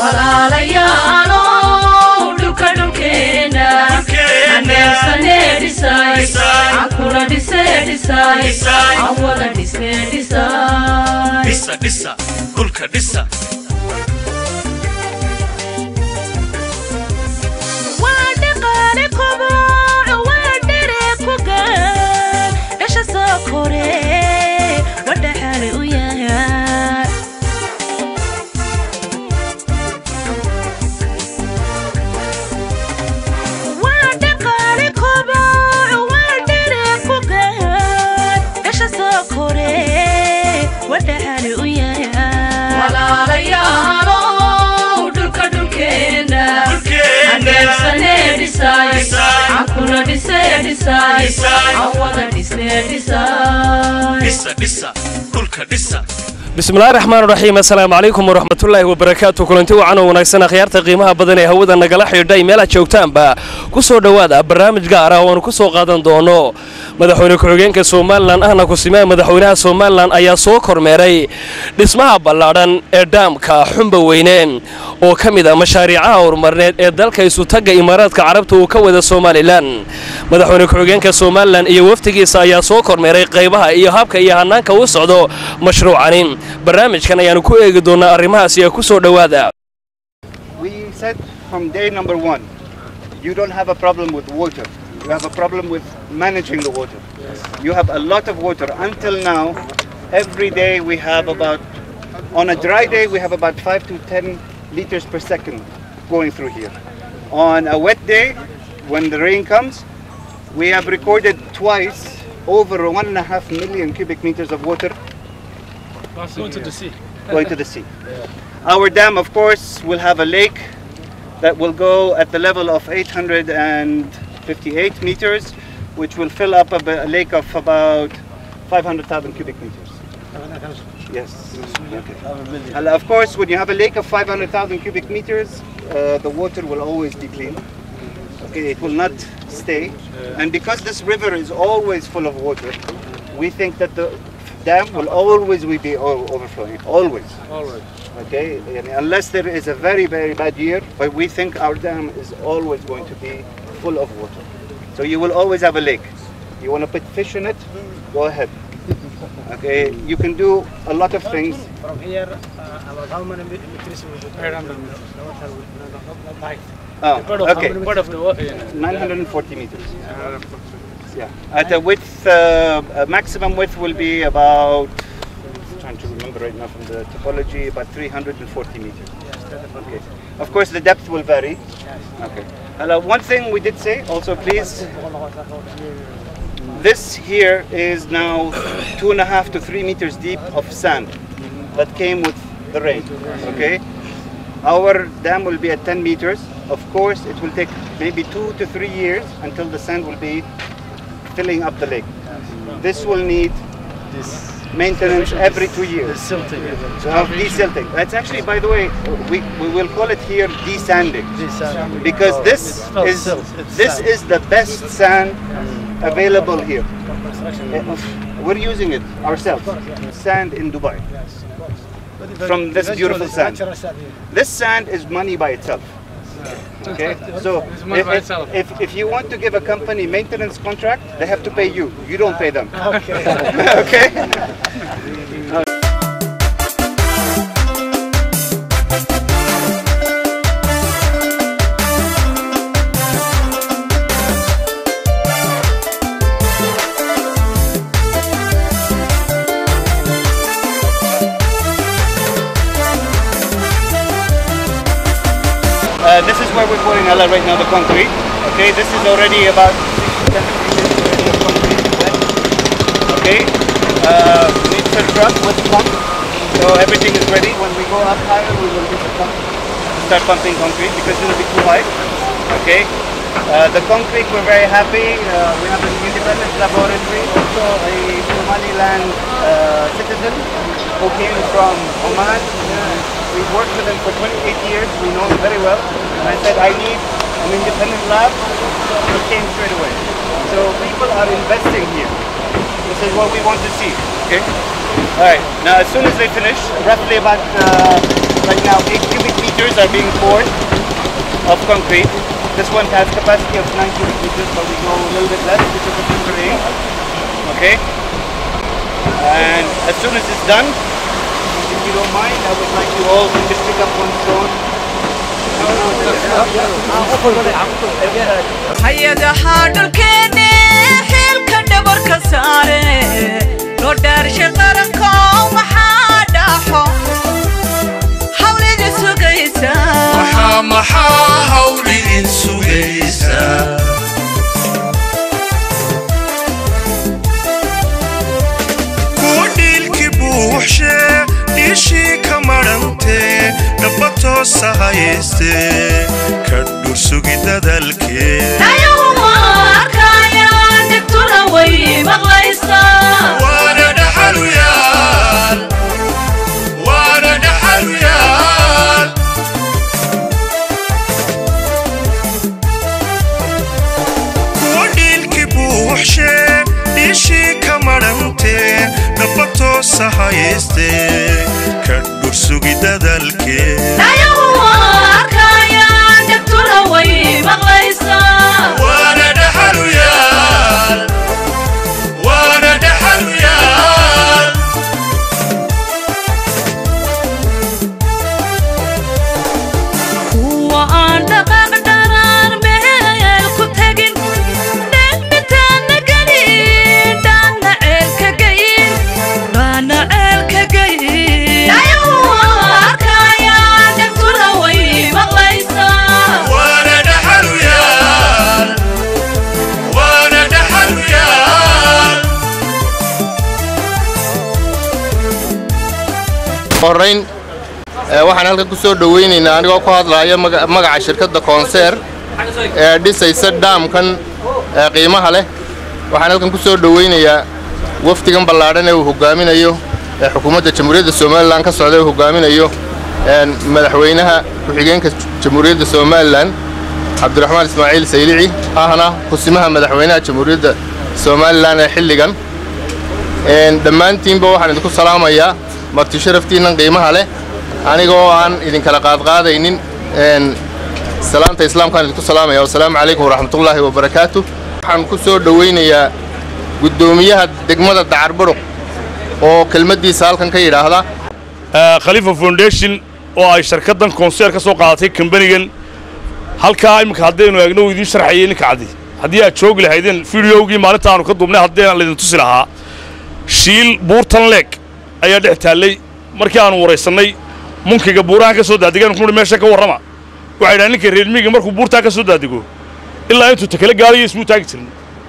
walaalayaalo dhulka dhulkeena aneersane dhisay cankuna dhise dhisay aan wada dhisne dhisay dhisa dhisa dhulka dhisa waa dhaqaale koboc waa dhere ku gaan dhasha soo kore wadhaxaale u yahay waa dhaqaale koboc waa dhere ku gaan dhasha soo kore wadhaxaale u yahay walaalayaalo dhulka dhulkeena aneersane dhisay cankuna dhise dhisay aan wada dhisne dhisay dhisa dhisa dhulka dhisa bismillahi raxmaan raxiim assalaamu calaykum waraxmatullaahi wabarakaatu kulanti wacan oo wanaagsan akhyaarta qiimaha badan ee hawada nagala xidhiidhay meelaad joogtaanba ku soo dhowaada barnaamij gaar ah oo aanu ku soo qaadan doono madaxweyne ku-xigeenka somalilan ahna kusimaha madaxweynaha somalilan ayaa soo kormeeray dhismaha ballaadhan ee dhaamka xumba weyne oo ka mid ah mashaariicaha horumarneed ee dalka isutagga imaaraadka carabta uu ka wada somalilan madaxweyne ku-xigeenka somalilan iyo wafdigiisa ayaa soo kormeeray qaybaha iyo habka iyo hanaanka u socdo mashruucani barnaamijkan ayaanu ku eegi doonaa arrimahaas iyo ku soo dhowaada We said from day number one, you don't have a problem with water. You have a problem with managing the water. You have a lot of water. Until now, every day we have about, on a dry day, we have about 5 to 10 liters per second going through here. On a wet day, when the rain comes, we have recorded twice over one and a half million cubic meters of water Going to the sea. going to the sea. Our dam, of course, will have a lake that will go at the level of 858 meters, which will fill up a, ba- a lake of about 500,000 cubic meters. Yes. Okay. And of course, when you have a lake of 500,000 cubic meters, uh, the water will always be clean. Okay, it will not stay. And because this river is always full of water, we think that the dam will always be o- overflowing. Always. All right. Okay, and unless there is a very, very bad year, but we think our dam is always going to be full of water. So you will always have a lake. You want to put fish in it? Go ahead. Okay, you can do a lot of things. From here, uh, about how many meters we should I don't know. the water will not, not, not high. Oh, Part of, okay, part of the wa- yeah. 940 meters. Yeah, at a width, uh, a maximum width will be about. Trying to remember right now from the topology, about 340 meters. Yes, that's the Okay. Of course, the depth will vary. Okay. Hello. One thing we did say also, please. This here is now two and a half to three meters deep of sand that came with the rain. Okay. Our dam will be at 10 meters. Of course, it will take maybe two to three years until the sand will be filling up the lake. This will need maintenance every two years. Silting. Of desilting. That's actually, by the way, we, we will call it here desanding because this not is silt, it's this sand. is the best sand available here. Uh, We're using it ourselves. Sand in Dubai. From this beautiful sand. Natural sand here. This sand is money by itself. Okay, so It's money if, by if- itself. if, if you want to give a company maintenance contract, they have to pay you. You don't pay them. Okay. okay? Uh, this is where we're pouring Ella right now, the concrete. Okay, this is already about 6 to 10 meters of concrete. Okay, uh, we need to truck with pump. So everything is ready. When we go up higher, we will use a pump to start pumping concrete because it will be too high. Okay. Uh, the concrete, we're very happy. Uh, we have an independent laboratory, also a Somaliland uh, citizen who came from Oman. We've worked with him for 28 years. We know him very well. And I said, I need an independent lab. He came straight away. So people are investing here. This is what we want to see. Okay. All right. Now, as soon as they finish, roughly about uh, right now 8 cubic meters are being poured of concrete. This one has capacity of 9 cubic meters, but we go a little bit less because of the terrain. Okay? And as soon as it's done, if you don't mind, I would like you all to just pick up one stone. hay-adaha dhulkeenne xilka dhabarka saare loo dhaarsha qaranko maxaa dhaxo hawlida sugaysa maxaa maxaa hawl idin sugaysaa kuwa dhiilki buuxshee dhiishii ka madhantee dhaba toosa hayaystee ka dhursugi dadalkee ayaguma arkayaan dhibtuna way maqlaysaa waana dhaxaluyaal waana dhaxaluyaal kuwa dhiilki buuxshee dhiishii ka madhantee dhaba toosa hayaystee ka dhursugi dadalkee ayaguma arkayaan dhibtuna way maqlaysaa waana dhaxaluyaal waana dhaxaluyaal kuwa aan dhaqaaq dharaan meel ku tegin dhegmitaana gelin dhaana ceelka geyin dhaana ceelka geyin ayaguma arkayaan dhegtuna way maqlaysaa waana dhaxaluyaal waana dhaxaluyaal horrayn ee, waxaan halkan ku soo dhowaynaynaa anigoo ku hadlaaya maga- magaca shirkadda koonseer ee dhisaysa dhaamkan ee qiimaha leh waxaan halkan ku soo dhowaynayaa wafdigan ballaadhan ee uu hoggaaminayo ee xukuumadda jamhuuriyadda somalilan ka socda uu hoggaaminayo een, madaxweynaha ku-xigeenka jamhuuriyadda somalilan cabdiraxmaan ismaaciil saylici ahna kusimaha madaxweynaha jamhuuriyadda somalilan ee xilligan Een, dhammaantiinba waxaan idinku salaamayaa marti sharaftiinnan qiimaha leh anigoo aan idinkala qaadqaadaynin een, salaanta islaamkaan idinku salaamaya wasalaamu calaykum waraxmatullaahi wabarakaatu waxaan ku soo dhowaynayaa guddoomiyaha degmada dacarburuq oo kelmaddiisa halkan ka yidhaahda khalifa foundation oo ay shirkaddan konseer ka soo qaadatay kambanigan halkaa iminka haddaynu eegno uu idiin sharxayay ninka caddi haddii aad joogi lahaydeen fideogii maalinta aanu ka duubnay haddayna laydin tusi lahaa shiil buurtan leeg ayaa dhex taallay markii aanu waraysannay munkiga buurahan ka soo daadigan kuhi meesha ka warrama waxay dhahan ninka reermiiga markuu buurtaa ka soo daadigo ilaa intuu takale gaarayo ismuu taagi jirin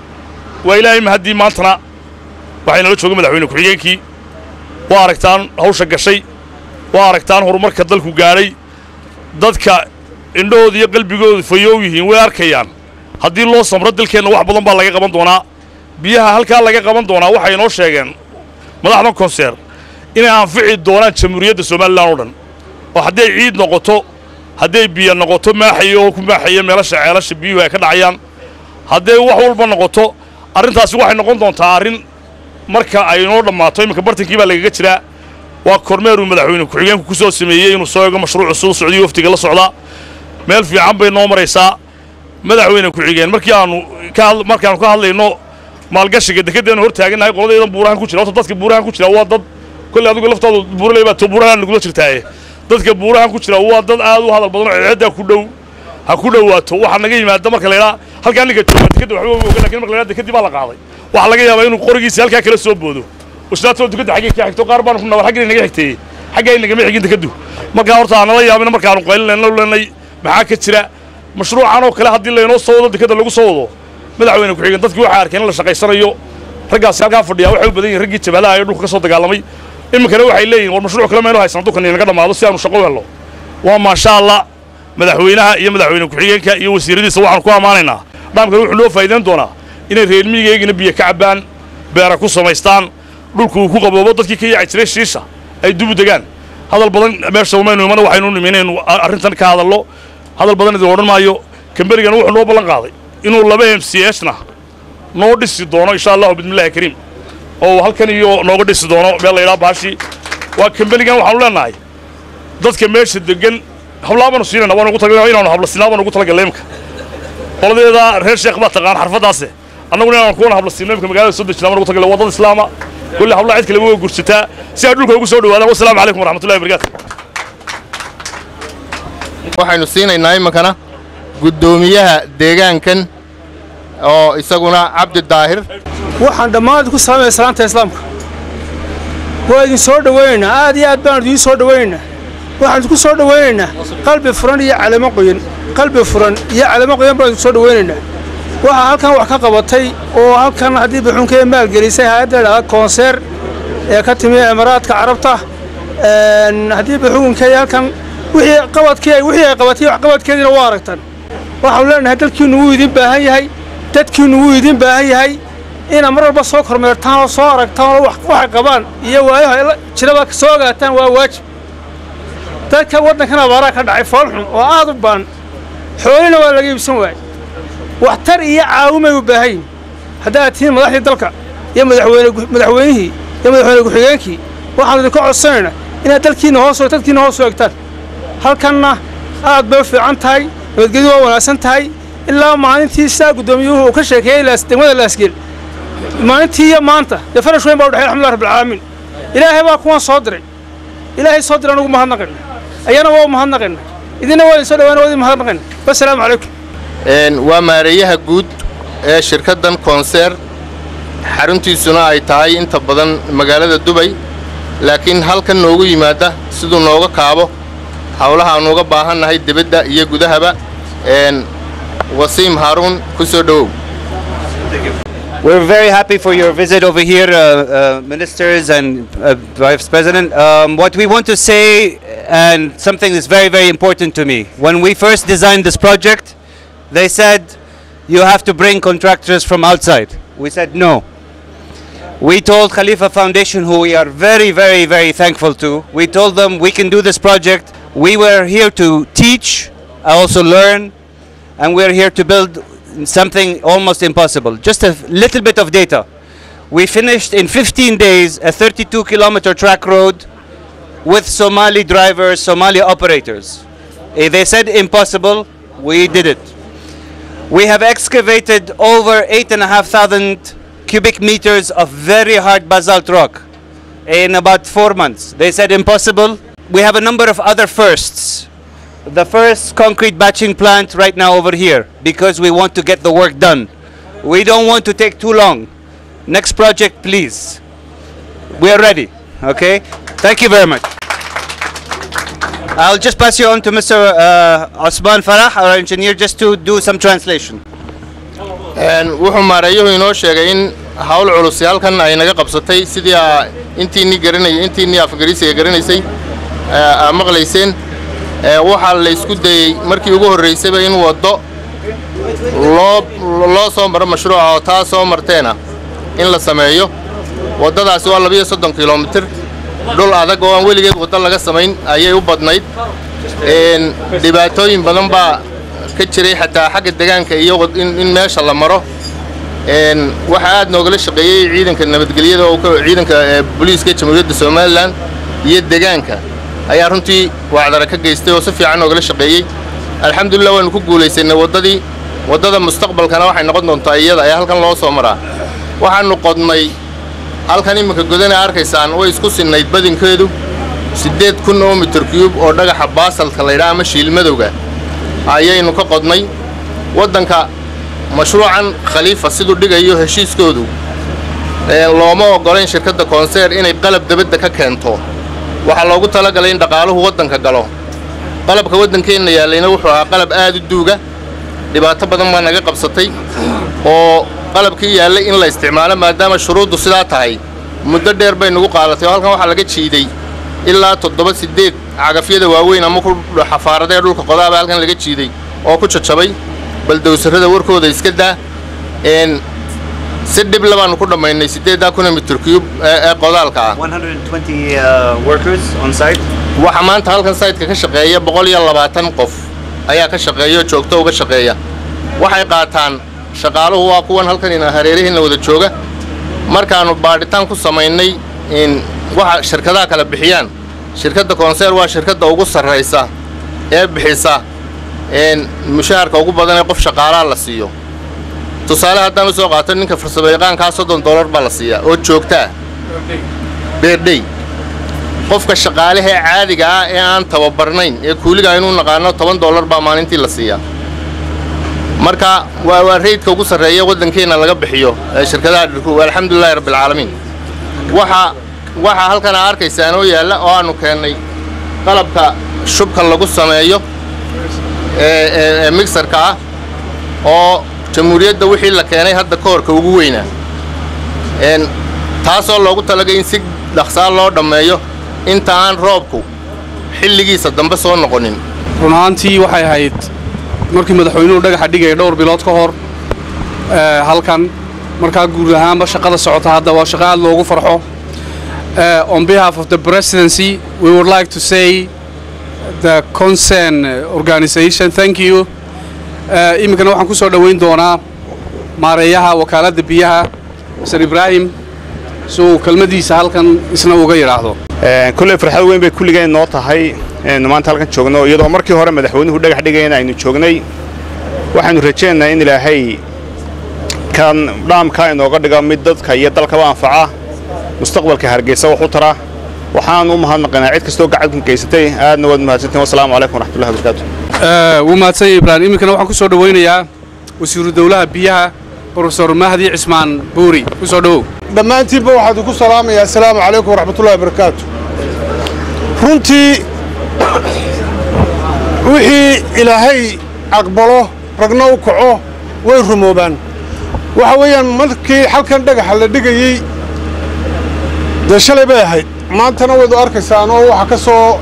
waa ilaahay mahaddii maantana waxay nala joogay madaxweyne ku-xigeenkii waa aragtaan hawsha gashay waa aragtaan horumarka dalku gaadhay dadka indhahooda iyo qalbigoodu fayoow yihiin way arkayaan haddii loo samro dalkeenna wax badan baa laga qaban doonaa biyaha halkaa laga qaban doonaa waxay inoo sheegeen madaxda konseer inay anfici doonaan jamhuuriyadda somalilan oo dhan oo hadday ciid noqoto hadday biyo noqoto maaxayo oo ku maaxaya meelasha ceelasha biyuhu ay ka dhacayaan hadday wax walba noqoto arrintaasi waxay noqon doontaa arrin marka ay inoo dhammaato iminka bartankii baa lagaga jiraa waa kormeeruu madaxweyne ku-xigeenku ku soo sameeyey inuu soo eego mashruucu suu socdiyo waftiga la socdaa meel fiican bay noo maraysaa madaxweyne ku-xigeen markii aanu ka had- markaanu ka hadlayno maalgashiga dekeddeenu hor taagannahay qoladaydan buurahan ku jira horta dadka buurahan ku jira waa dad kolley adigu laftaadu buuraley baa to buurahan nagula jirtaaye dadka buurahan ku jira waa dad aad u hadal badan oo ceedda ku dhow ha ku dhowaato waxaa naga yimaada marka laydhaa halkaa ninka jooga dekedda waxba ma oga lakin marka laydhaa dekeddii baa la qaaday waxaa laga yaabaa inuu qorigiisa halkaa kala soo boodo usnaatoo dekedda xaggay ka xigto qaar baanu ku nawar xaggay naga xigteeyey xaggay nagama xigin dekeddu markaa horta aanala yaabina markaanu qaylinayno lenay maxaa ka jira mashruucan oo kale haddii laynoo soo wado dekedda lagu soo wado madaxweyne ku-xigeen dadkii waxay arkeen in la shaqaysanayo raggaasi halkaa fadhiyaa waxay u badan yihin raggii jabhadaha ee dhulka ka soo dagaalamay iminkana waxay leeyihin war mashruuc kale maynu haysan dulkan inaga dhammaado si aanu shaqo u helno waa maasha allah madaxweynaha iyo madaxweyne ku-xigeenka iyo wasiiradiisa waxaanu ku ammaanaynaa dhaamkan wuxuu noo faa'iidayn doonaa inay reer miyigeegina biyo ka cabbaan beera ku samaystaan dhulku uu ku qaboobo dadkii ka yaaci jiray shiisha ay dubu degaan hadal badan meesha umaynu imana waxaynu nimi inaynu arrintan ka hadallo hadal badan idin odhan maayo kamberigan wuxuu noo ballan qaaday inuu laba m c hna noo dhisi doono insha allahu bismillahi kariim oo uu halkan iyo nooga dhisi doono meel la yidhaha baashi waa kamberigan waxaanu leenahay dadka meesha degan hablaa baanu siinayna waan ugu talagalay inaanu habla siinaa baan ugu talagalay imka qoladeeda reer sheekh baa taqaan xarfadaase annaguna inaanu kuwana habla siinno imka magaalada soo dejinaa baan ugu talagalay waddada islaama kulli hablaa cid kale waa gursataa si ay dhulka ugu soo dhawaadaan wasalaamu calaykum waraxmatullahi wabarakaatu waxaynu siinaynaa iminkana guddoomiyaha deegaankan oo isaguna cabdi daahir waxaan dhammaan ku salaamaya salaanta islaamka waa idin soo dhowaynaynaa aad iyo aad baan idiin soo dhowaynaynaa waxaan idinku soo dhowaynaynaa qalbi furan iyo calamo qoyan qalbi furan iyo calamo qoyan baan idinku soo dhowaynaynaa waxaa halkan wax ka qabatay oo halkan haddii buxunkee maalgelisay hay-adda la dhahda koonseer ee ka timi imaaraadka carabta een, haddii buxunkee halkan wixii qabadkii ay wixii ay qabatay wax qabadkeediina waa aragtan waxaanu leenahay dalkiinnu wuu idin baahan yahay dadkiinnu wuu idin baahan yahay inaad mar walba soo kormeertaan oo soo aragtaan oo wax- waxay qabaan iyo waayaha ay la- jiraba soo ogaataan waa waajib dadka waddankan abaaraa ka dhacay foolxun oo aad u baan xoolina waa laga iibsan waayey waxtar iyo caawimay u baahan yihin haddaad tihiin madaxdii dalka iyo madaxweyne gu- madaxweynihii iyo madaxweyne ku-xigeenkii waxaanu idinka codsanaynaa inaad dalkiinna hoos dadkiinna hoos u egtaan halkanna aad bay u fiican tahay nabadgelyu waa wanaagsan tahay ilaa maalintii sidaa guddoomiyuhu uu ka sheekeeyey laas- degmada laasgeel maalintii iyo maanta dee farash weyn baa u dhexey alxamdulilah rabbilcaalamiin ilaahay baa kuwan soo diray ilaahay soo diray anugu mahadnaqayna ayana waa u mahadnaqayna idinna waa idin soo dhawaana waa idin mahadnaqayna wasalaamu calaykum Een, waa maareeyaha guud ee shirkaddan koonseer xaruntiisuna ay tahay inta badan magaalada dubay laakiin halkan noogu yimaada siduu nooga kaabo howlaha aanu uga baahannahay dibadda iyo gudahaba een, wasiim haaruun ku soo dhowow We're very happy for your visit over here, uh, uh, ministers and uh, Vice President. Um, what we want to say, and something that's very, very important to me. When we first designed this project, they said you have to bring contractors from outside. We said no. We told Khalifa Foundation, who we are very, very, very thankful to, we told them we can do this project. We were here to teach, also learn, and we're here to build something almost impossible. Just a little bit of data. We finished in 15 days a 32 kilometer track road with Somali drivers, Somali operators. Eh, They said impossible, we did it. We have excavated over 8,500 cubic meters of very hard basalt rock in about four months. They said impossible. We have a number of other firsts the first concrete batching plant right now over here because we want to get the work done. We don't want to take too long. Next project, please. We are ready. Okay? Thank you very much. I'll just pass you on to Mr. Uh, Osman Farah, our engineer, just to do some translation. Een, wuxuu maareeyuhu inoo sheegay in hawl culus halkan ay naga qabsatay sidii aa intiinii garanay intiinii afgariisiga garanaysay ee, aa maqlayseen ee, waxaa la isku dayey markii ugu horraysayba in waddo loo loo soo maro mashruuca oo taa soo marteena in la sameeyo waddadaasi waa labiyo soddon kilomitir dhul adag oo aan weligeed waddo laga samayn ayay u badnayd Een, dhibaatooyin badan baa ka jiray xataa xagga deegaanka iyo wad- in in meesha la maro Een, waxaa aad noogala shaqeeyey ciidanka nabadgelyada oo ka- ciidanka ee, booliiska jamhuuriyadda somalilan iyo deegaanka ayaa runtii wacdara ka geystay oo si fiican noogala shaqeeyey alxamdulilah waanu ku guulaysanay waddadii waddada mustaqbalkana waxay noqon doontaa iyada ee halkan loo soo maraa waxaanu qodnay halkan iminka godana arkaysaan way isku sinnayd badinkeedu siddeed kun oo mitir cube oo dhagaxa baasalka laydhaa ama shiilmadowga ayaynu ka qodnay waddanka mashruucan khaliifa siduu dhigayo heshiiskoodu ee looma oggolayn shirkadda koonseer inay qalab debadda ka keento waxaa loogu talagalay in dhaqaaluhu waddanka galo qalabka waddankeenna yaallayna wuxuu ahaa qalab aad u duuga dhibaato badan baa naga qabsatay oo qalabkii yaallay in la isticmaalo maadaama shuruuddu sidaa tahay muddo dheer bay nagu qaadatay oo halkan waxaa laga jiiday ilaa toddoba siddeed cagafyada waaweyn ama ku xafaaradee dhulka qodaaba halkan laga jiiday oo ku jajabay bal dawsarrada warkooda iska daa een si dhib labaanu ku dhammaynay siddeeddaa kuna mitir cube ee ee qodaalka ah 120 uh, workers on site. waxaa maanta halkan sayidka ka shaqeeya boqol iyo labaatan qof ayaa ka shaqeeya oo joogto uga shaqeeya waxay qaataan shaqaaluhu waa kuwan halkan ina hareerihiinna wada jooga markaannu baadhitaan ku samaynay in waxa shirkadaha kala bixiyaan shirkadda koonseer waa shirkadda ugu sarraysa ee bixisa een mushaharka ugu badan ee qof shaqaalaha la siiyo tusaale haddaan u soo qaato ninka farsamo yaqaankaa soddon dollar baa la siiyaa oo joogtaa beerdhey qofka shaqaalahee caadiga ah ee aan tababarnayn ee kuuliga aynu naqaano toban dollar baa maalintii la siiyaa marka waa waa reydka ugu sarreeya waddankeenna laga bixiyo ee shirkadaha dhirku alxamdulilahi rabbilcaalamiin waxa waxaa halkan aa arkaysaan oo yaalla oo aanu keennay qalabka shubka lagu sameeyo ee ee ee mixarka ah oo jamhuuriyadda wixii la keenay hadda ka horka ugu weynaa een taasoo loogu talagay in si dhaqsaa loo dhammeeyo inta aan roobku xilligiisa dambe soo noqonin run ahaantii waxay ahayd markii madaxweynuhu dhagaxa dhigaya dhowr bilood ka hor ee, halkan markaa guud ahaanba shaqada socota hadda waa shaqo aad loogu farxo Eh, on behalf of the presidency we would like to say the concern organization thank you Eh, iminkana waxaan ku soo dhoweyn doonaa maareeyaha wakaaladda biyaha mr ibraahim si uu kelmadiisa halkan isna uga yidhaahdo kulley farxad weyn bay kulligeen noo tahay inaynu maanta halkan joogno iyadoo markii hore madaxweynuhu dhagax dhigayna aynu joognay waxaanu rajaynaynaa in ilaahay kan dhaamka inooga dhigo mid dadka iyo dalkaba anfaca mustaqbalka hargeysa wax u tara waxaan u mahadnaqaynaa cid kastoo gacanka geysatay aadna waad mahadsantiin wasalaamu calaykum waraxmatullahi wabarakaatu Eh, wuu mahadsan yahay ibraahim iminkana waxaan ku soo dhoweynayaa wasiiru dowlaha biyaha profesor mahdi cismaan buuri ku soo dhowow dhammaantiinba waxaan idinku salaamayaa assalaamu calaykum waraxmatullahi wabarakaatu runtii wixii ilaahay aqbalo ragna u kaco way rumoobaan waxa weeyaan markii halkan dhagaxa la dhigayey dee shalay bay ahayd maantana waydu arkaysaan oo waxaa ka soo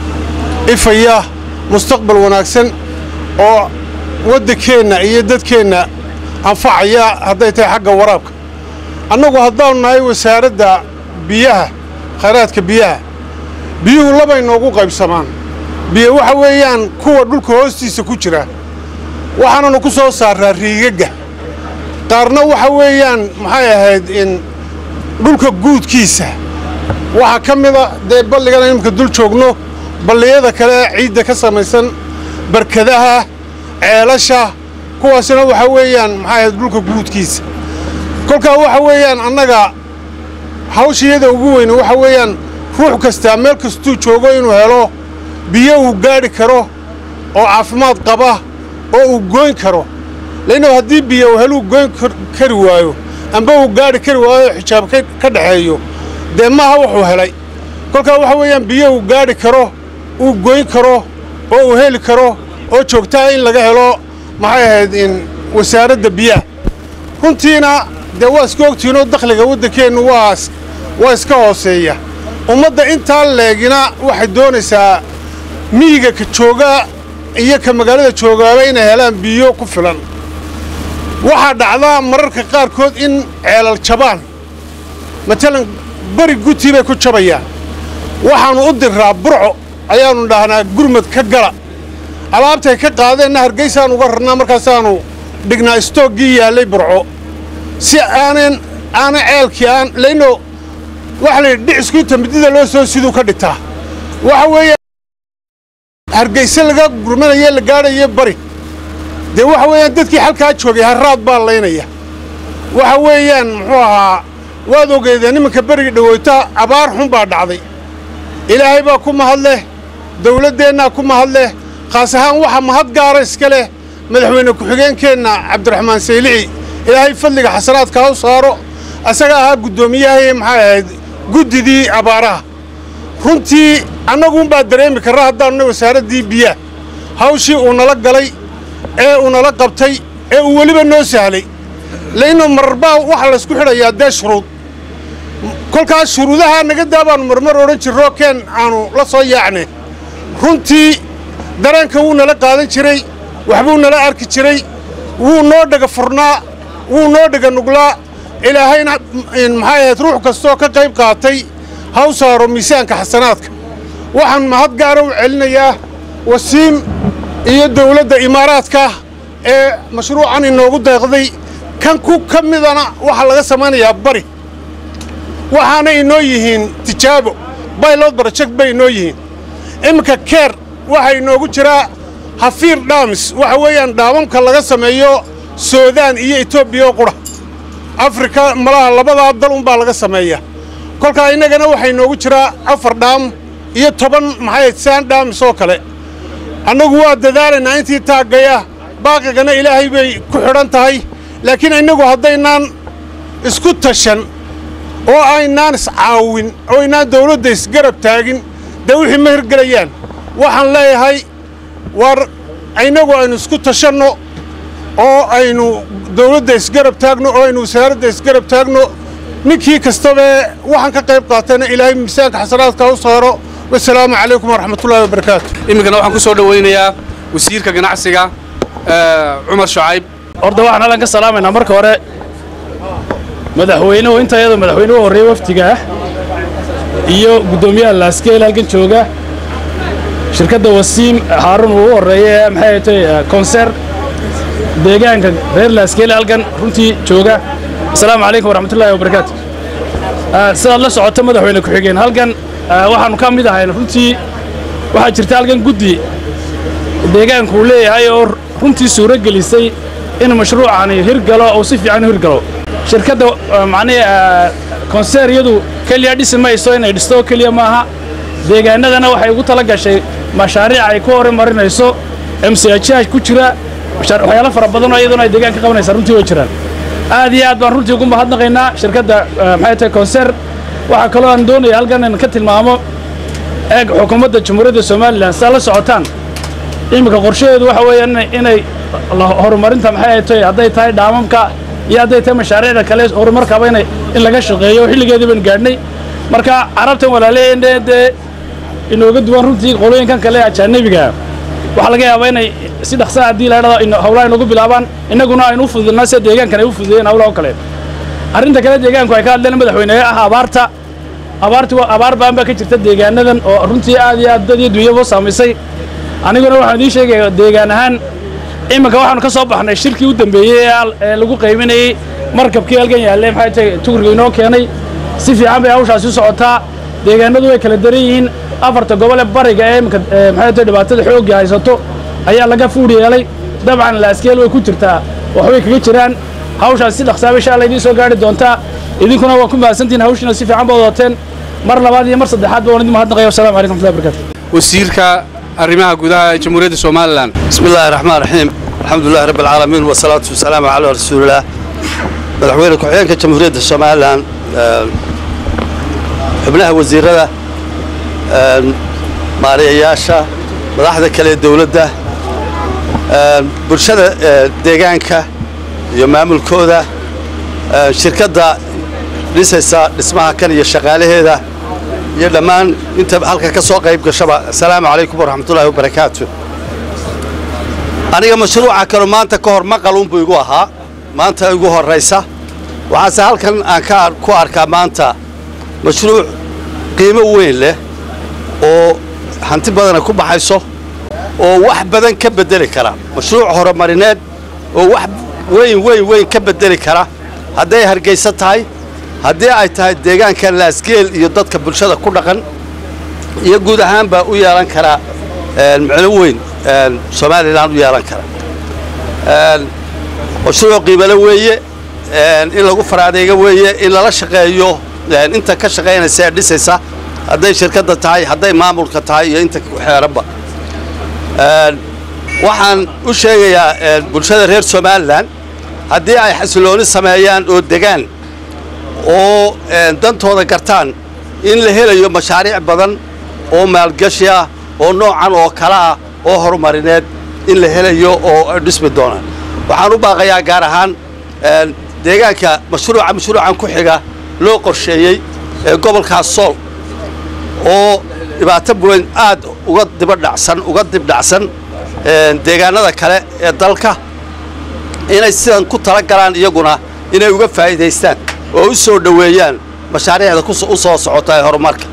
ifaya mustaqbal wanaagsan oo waddankeenna iyo dadkeenna anfacaya hadday tahay xagga waraabka annagu haddaanu nahay wasaaradda biyaha khayraadka biyaha biyuhu labay noogu qaybsamaan biyo waxa weeyaan kuwa dhulka hoostiisa ku jira waxaananu ku soo saaraa riigagga qaarna waxa weeyaan maxay ahayd in dhulka guudkiisa waxaa ka mida dee balligana imika dul joogno balliyada kale ee ciidda ka samaysan barkadaha ceelasha kuwaasina waxa weeyaan maxay ahayd dhulka guudkiisa kolkaa waxa weeyaan annaga hawshayada ugu weyne waxa weeyaan ruux kastaa meel kastuu joogo inuu helo biyo uu gaadhi karo oo caafimaad qaba oo uu goyn karo lainno haddii biyo uu heluu goyn kar- kari waayo amba uu gaadhi kari waayo oo xijaab ka ka dhexeeyo dee maaha wuxuu helay kolkaa waxa weeyaan biyo uu gaadhi karo uu goyn karo oo uu heli karo oo joogtaa in laga helo maxay ahayd in wasaaradda biyaha runtiina dee waa iska ogtihiinoo dakhliga waddankeennu waa is- waa iska hooseeya ummadda intaa leegina waxay doonaysaa miyiga ka jooga iyo ka magaalada joogaaba inay helaan biyo ku filan waxaa dhacdaa mararka qaarkood in ceelal jabaan matalan beri gutii bay ku jabayaan waxaannu u diraa burco ayaannu dhahnaa gurmad ka gala alaabtay ka qaadeenna hargeysaan uga rarnaa markaasaannu dhignaa istooggii yaallay burco si aanan aanan ceelkii aan laynno waxa la yidhi dhicisku inta midida loo soo siduu ka dhigtaa waxa weeye hargeyse laga gurmanaye la gaadhaye bari dee waxa weeyaan dadkii halkaa joogay harraad baa laynaya waxa weeyaan muxuu ahaa waad ogeedeen nimanka beriga dhaweyta abaar xun baa dhacday ilaahay baa ku mahad leh dawladdeennaa ku mahad leh khaas ahaan waxa mahad gaara iska leh madaxweyne ku-xigeenkeenna cabdiraxmaan saylici ilaahay fadliga xasanaadka ha u saaro asaga ahaa guddoomiyahay maxay ahayd guddidii abaaraha runtii annaguunbaa dareemi karra haddaanunay wasaaraddii biyaha hawshii uu nala galay ee uu nala qabtay ee uu weliba noo sahlay lainno mararbaa waxa laysku xidhayaa dee shuruud kolkaas shuruudaha naga daa baannu marmar odhan jirro keen aanu la soo yaacne runtii dareenka wuu nala qaadan jiray waxbuu nala arki jiray wuu noo dhega furnaa wuu noo dhega nuglaa ilaahayna in maxay ahayd ruux kastoo ka qayb qaatay ha u saaro miisaanka xasanaadka waxaan mahad gaara u celinayaa wasiim iyo dawladda imaaraadka ee mashruucan inoogu deeqday kan ku ka midana waxaa laga samaynayaa bari waxaana inoo yihiin tijaabo baylod barajeg bay inoo yihiin iminka keer waxaa inoogu jiraa hafiir dhaamis waxa weeyaan dhaamamka laga sameeyo suudaan iyo etoobiya oo qudha afrika malaha labadaa dal unbaa laga sameeya kolkaa innagana waxaa inoogu jiraa afar dhaam iyo toban maxay saan dhaamis oo kale annagu waa dadaalaynaa intii taaggaya baaqigana ilaahay bay ku xidhan tahay laakiin innagu haddaynaan isku tashan oo aynaan iscaawin oo aynaan dawladda isgarab taagin dee wixii ma hirgelayaan waxaan leeyahay war innagu aynu isku tashanno oo aynu dawladda isgarab taagno oo aynu wasaaradda isgarab taagno ninkii kastabae waxaan ka qayb qaatayna ilaahay miisaanka xasanaadka u saaro wasalaamu calaykum waraxmatullahi wabarakaatu iminkana waxaan ku soo dhowaynayaa wasiirka ganacsiga cumar shacayb horta waxaan halkan ka salaamaynaa marka hore madaxweynuhu inta iyadoo madaxweynuhu horreeya wafdiga ah iyo guddoomiyaha laaskeel halkan jooga shirkadda wasiim haarun uu u horreeya ee maxay ahatay konser deegaanka reer laaskeele halkan runtii jooga asalaamu calaykum waraxmatullaahi wabarakaatu sidaad la socoto madaxweyne ku-xigeen halkan waxaannu ka mid ahayn runtii waxaa jirta halkan guddi deegaanku uu leeyahay oo runtii suuro gelisay in mashruucani hirgalo uu si fiican u hirgalo shirkadda macnihi konseer iyadu keliya dhisi mayso inay dhisto oo keliya maaha deegaanadana waxay ugu tala gashay mashaariic ay ku horumarinayso mchh ku jira waxyaalo fara badanoo iyaduna ay deegaan ka qabanaysaa runtii way jiraan aad iyo aad baan runtii ugu mahadnaqaynaa shirkadda maxay tahay konser waxaa kaloo aan doonaya halkan in ka tilmaamo eeg xukuumadda jamhuuriyadda somalilan sidaa la socotaan iminka qorshaheedu waxa weeyaan inay horumarinta maxay tahay hadday tahay dhaamamka iyo hadday tahay mashaariicda kale horumarkaba inay in laga shaqeeyo xilligeedii baan gaadhnay marka carabtan walaaleeyeen dee inooga duwan runtii qolooyinkan kale ajaanabiga waxaa laga yaabaa inay si dhaqsaa haddii la dhado hawlaha inugu bilaabaan innaguna aynu u fududnaa sida deegaankan ay u fududeeyeen hawlaha oo kale arrinta kale deegaanku ay ka hadleen madaxweyne ah abaarta abaarti abaar baan baa ka jirta deegaanadan oo runtii aad iyo aad dad iyo dunyaba saamaysay aniguna waxaan idiin sheegaya deegaan ahaan iminka waxaanu ka soo baxnay shirkii u dambeeyey ee lagu qayminayey markabkii halkan yaalle maxay tahay tugriga inoo keenay si fiican bay hawshaasi u socotaa deegaanadu way kala daran yihiin afarta gobole bariga ee iminka maxay tahay dhibaatada xoogga haysato ayaa laga fuudh yeelay dabcan laaskeel way ku jirtaa waxbay kaga jiraan hawshaas si dhaqsaaba insha alla idiin soo gaari doontaa idinkuna waa ku mahadsantihin hawshiina si fiican baad wadateen mar labaad iyo mar saddexaad baan idin mahadnaqaya wassalamu calaykum warahmatullahi wabarakatu wasiirka arrimaha gudaha ee jamhuuriyadda somalilan بسم الله الرحمن الرحيم الحمد لله رب العالمين والصلاة والسلام على رسول الله مدحوينك وحيانك جمهورية الصوماليلاند xubnaha wasiirada maariyayaasha madaxda kale ee dowladda bulshada deegaanka iyo maamulkooda shirkadda dhisaysa dhismaha kan iyo shaqaalaheeda iyo dhammaan inta halka ka soo qayb gashaba asalaamu calaykum waraxmatullaahi wabarakaatu aniga mashruuca kanu maanta ka hor maqal unbuu igu ahaa maanta igu horraysa waxaase halkan aan ka ku arkaa maanta mashruuc qiimo weyn leh oo hanti badana ku baxayso oo wax badan ka beddeli kara mashruuc horumarineed oo wax weyn weyn weyn ka beddeli kara hadday hargayso tahay haddii ay tahay deegaanka laasgeel iyo dadka bulshada ku dhaqan iyo guud ahaan baa u yeelan karaa micno weyn somalilan u yeelan kara mashruuc qiimale weeye in lagu faraadeega weeye in lala shaqeeyo inta ka shaqaynaysa ee dhisaysa hadday shirkadda tahay hadday maamulka tahay iyo inta ku xeeranba waxaan u sheegayaa bulshada reer somalilan haddii ay xasilooni sameeyaan oo degaan oo dantooda gartaan in la helayo mashaariic badan oo maalgashi ah oo noocan oo kale ah oo horumarineed in la helayo oo dhismi doonaan waxaan u baaqayaa gaar ahaan deegaanka mashruuca mashruucan ku xiga loo qorsheeyey ee gobolkaas sool oo dhibaato weyn aad uga dibadhacsan uga dibdhacsan deegaanada kale ee dalka inay sidan ku tala galaan iyaguna inay uga faa'iidaystaan oo u soo dhoweeyaan mashaariicda u soo socota ee horumarka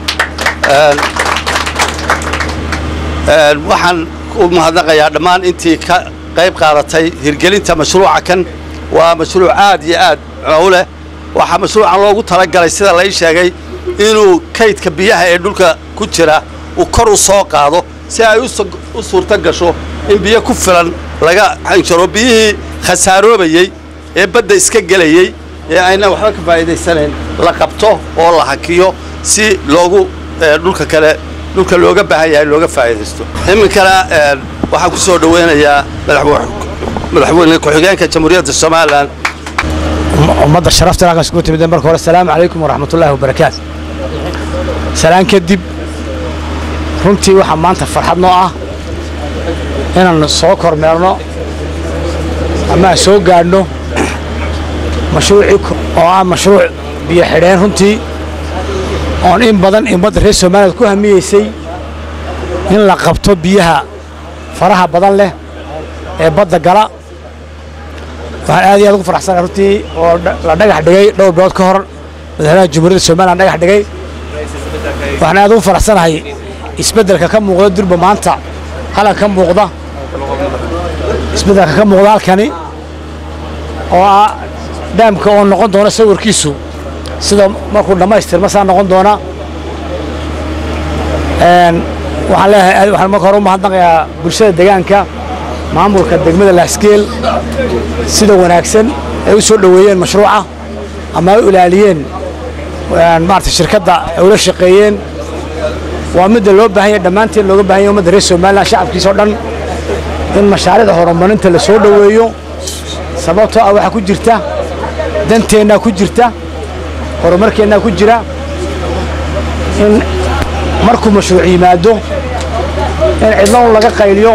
waxaan u mahadnaqayaa dhammaan intii ka qayb qaadatay hirgelinta mashruuca kan waa mashruuc aad iyo aad u leh waxaa mashruucan loogu talagalay sida lai sheegay inuu kaydka biyaha ee dhulka ku jira uu kor u soo qaado si ay u su- u suurto gasho in biyo ku filan laga xanjaro biyihii khasaaroobayey ee badda iska gelayey ee ayna waxba ka faa'iidaysanayn la qabto oo la hakiyo si loogu ee, dhulka kale dhulka looga baahan yahay looga faa'iidaysto iminkana ee, waxaan ku soo dhoweynayaa madaxwe- madaxweyne ku-xigeenka jamhuuriyadda somalilan ummadda sharafta halkan iskugu timid marka hore asalaamu calaykum waraxmatullaahi wabarakaatu salaan kadib runtii waxaa maanta farxad noo ah inaan soo kormeerno ama aan soo gaadhno mashruucii ko- oo ah mashruuc biyo xidheen runtii oon in badan ummadda reer soomaaliyad ku hamiyeysay in la qabto biyaha faraha badan leh ee badda gala waxaan aad iyo aad ugu faraxsanahay runtii oo dha- la dhagax dhigay dhowr bilood ka hor madaxweynaha jamhuuriyadda somaliland dhagax dhigay waxaan aad ugu faraxsanahay isbeddelka ka muuqda durba maanta halkan ka muuqda isbeddelka ka muuqda halkani oo ah dhaamka oo noqon doona sawirkiisu sida markuu dhammaystirma saa noqon doona Een, waxaan leeyahay aad- waxaan marka hore u mahadnaqayaa bulshada deegaanka maamulka degmada laasgeel sida wanaagsan ay u soo dhoweeyeen mashruuca ama ay u ilaaliyeen een, maarata shirkadda ay ula shaqeeyeen waa midda loo baahan yahay dhammaanteen looga baahan yahay ummadda reer somaliland shacabkiisa oo dhan in mashaariicda horumarinta la soo dhoweeyo sababtoo ah waxaa ku jirta danteennaa ku jirta horumarkeennaa ku jira in markuu mashruuc yimaado in cidlo un laga qayliyo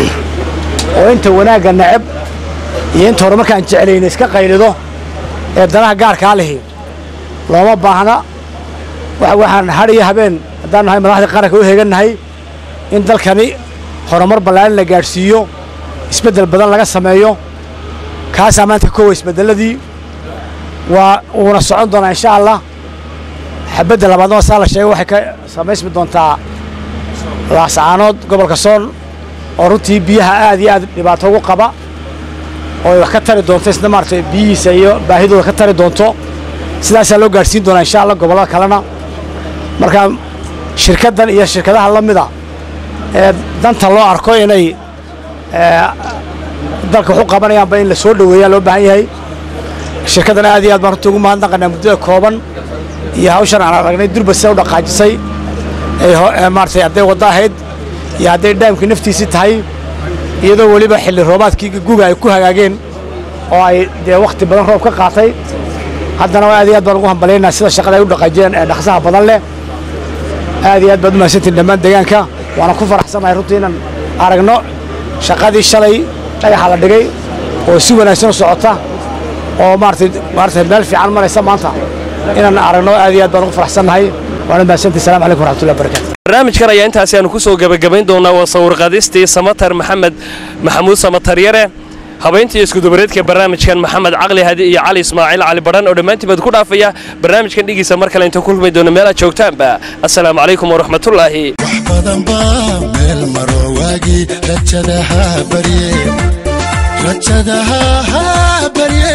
oo inta wanaagga necab iyo inta horumarkaan jeclayna iska qaylido ee danaha gaarkaa lihi looma baahna wa- waxaan har iyo habeen haddaan nahay madaxdii qaranka u heegannahay in dalkani horumar ballaaran la gaadhsiiyo isbeddel badan laga sameeyo kaasaa maanta kowa isbeddelladii waa uuna socon doonaa insha allah xabadda labaadna saa la sheegay waxay ka samaysmi doontaa laasacaanood gobolka sool oo runtii biyaha aad iyo aad dhibaato ugu qaba oo ay wax ka tari doonto isna maaragtay biyihiisa iyo baahidooda ka tari doonto sidaasaa loo gaadhsiin doonaa insha allah gobollada kalena marka shirkaddan iyo shirkadaha la mida ee danta loo arko inay ee, dalka wax u qabanayaanba in la soo dhoweeyaa loo baahan yahay shirkaddan aad iyo aad baan runtii ugu mahadnaqanaa muddada kooban iyo hawshan aan aragnay durba sida u dhaqaajisay ay ho- ee maaragtay hadday waddo ahayd iyo hadday dhaamkii naftiisii tahay iyadoo weliba xilli roobaadkii guga ay ku hagaageen oo ay dee wakhti badan roob ka qaatay haddana aad iyo aad baan ugu hambalaynaa sida shaqada ay u dhaqaajiyeen ee dhaqsaha badan leh aad iyo aad baad u mahadsantiin dhammaan deegaanka waana ku faraxsanahay runtii inaan aragno shaqadii shalay dhagaxa la dhigay oo si wanaagsan u socota oo maaragtay maaragtay meel fiican maraysa maanta inaan aragno aad iyo aad baan ugu faraxsannahay waana mahadsantii salaam calaykum waraxmatullahi wabarakaatu barnaamijkan ayaa intaasi aanu ku soo gebagabayn doonaa waa sawirqaadistii samatar maxamed maxamuud samatar yare habayntii iskudubareedka barnaamijkan maxamed caqli hadi iyo cali ismaaciil cali badhan oo dhammaantiin baad ku dhaafaya barnaamijkan dhigiisa mar kale inta kulmi doono meelaad joogtaanba assalaamu calaykum waraxmatullaahi badan baa meel maro waagii rajadaha barye rajadaha ha barye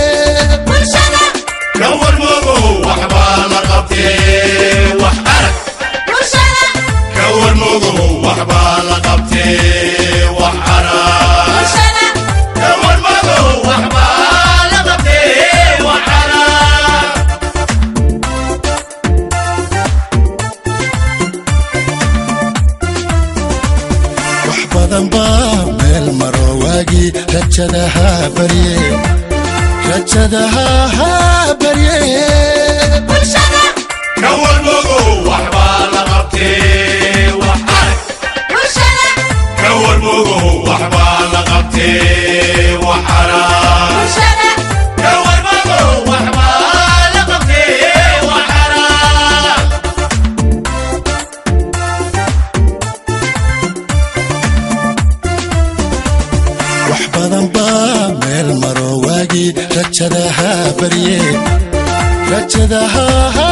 kawarmogow waxbaa la qabtee wax arag kawarmogow waxbaa la qabtee wax arag kawarmogow waxbaa la qabtee wax arag wax badan baa meel maro waagii rajadaha barye rajadaha ha barye kawarmogow waxbaa la qabtee wax arag kawarmogow waxbaa la qabtee wax arag kawarmogow waxbaa la qabtee wax arag wax badan baa meel maro waagii rajadaha barye rajadaha ha